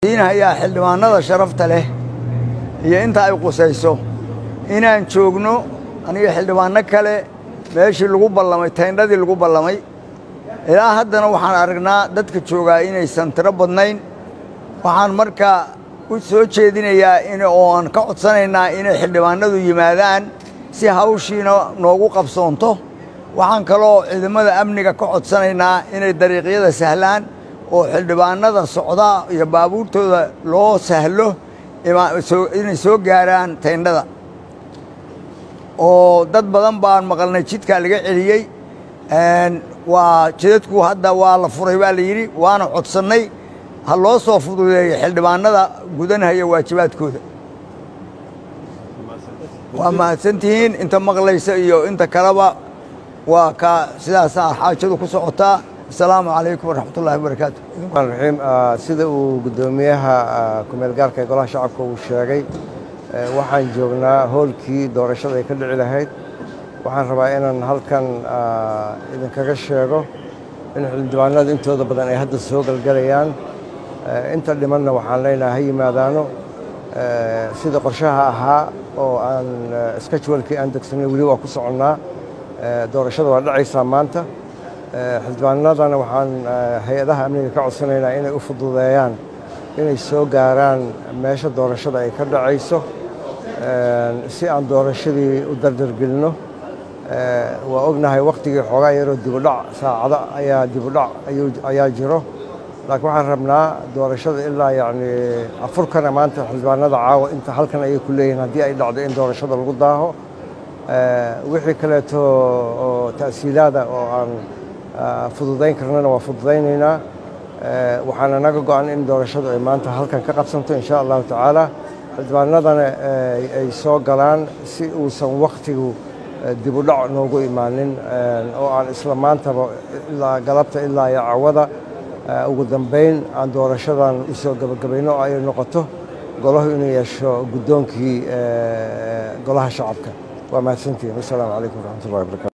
diinahayaa xildhibaanada sharafta leh iyo inta ay qusayso inaan joogno aniga xildhibaanno kale meeshii lagu ballamay tayndhadii lagu ballamay ilaa haddana waxaan aragnaa dadka joogaa inaysan tiro badnayn waxaan markaa u soo jeedinayaa in oo aan ka codsanaynaa inay xildhibaanadu yimaadaan si hawshiina noogu qabsoonto waxaan kaloo ciidamada amniga ka codsanaynaa inay dariiqyada sahlaan oo xildhibaanada socda iyo baabuurtooda loo sahlo inay soo gaaraan tayndhada oo dad badan baan maqalnay jidkaa laga celiyey waa jidadku hadda waa la furay baa la yidhi waana codsannay ha loo soo fududeeyo xildhibaanada gudanhaya waajibaadkooda waa mahadsantihiin inta maqlaysa iyo inta kaleba waa ka sidaasaa xaajadu ku socotaa asalaamu calaykum waraxmatullahi wabarakaatu raxiim sida uu guddoomiyaha kumeel gaarka ee golaha shacabka uu sheegay waxaan joognaa hoolkii doorashada ay ka dhici lahayd waxaan rabaa inaan halkan idinkaga sheego in xildhibaanada intooda badan ay hadda soo galgalayaan inta dhimanna waxaan leenahay ha yimaadaano sida qorshaha ahaa oo aan skajwalkii aan degsanay weli waa ku soconnaa doorashada waa dhacaysaa maanta xildhibaanadana waxaan hay-adaha amniga ka codsanaynaa inay u fududeeyaan inay soo gaaraan meesha doorashada ay ka dhacayso si aan doorashadii u dardargelinno waa ognahay wakhtigii xoogaa yaroo dibudhac saacado ayaa dibudhac ayaa jiro laakiin waxaan rabnaa doorashada ilaa yacni afurkana maanta xildhibaanada caawa inta halkan ayay ku leeyihiin haddii ay dhacdo in doorashada lagu daaho wixii kaleeto oo ta'siilaada oo aan fududayn karnana waa fududaynaynaa waxaana naga go-an in doorashadu ay maanta halkan ka qabsanto insha allahu tacaala xildhibaanadana ay soo galaan si uusan wakhtigu dibudhac noogu imaanin oo aan isla maantaba ilaa galabta ilaa iyo cawada ugu dambayn aan doorashadan u soo gebagabayno oo ay noqoto golahu inuu yeesho guddoonkii golaha shacabka waa mahadsantihin wasalaamu calaykum waraxmatullahi wabarakatu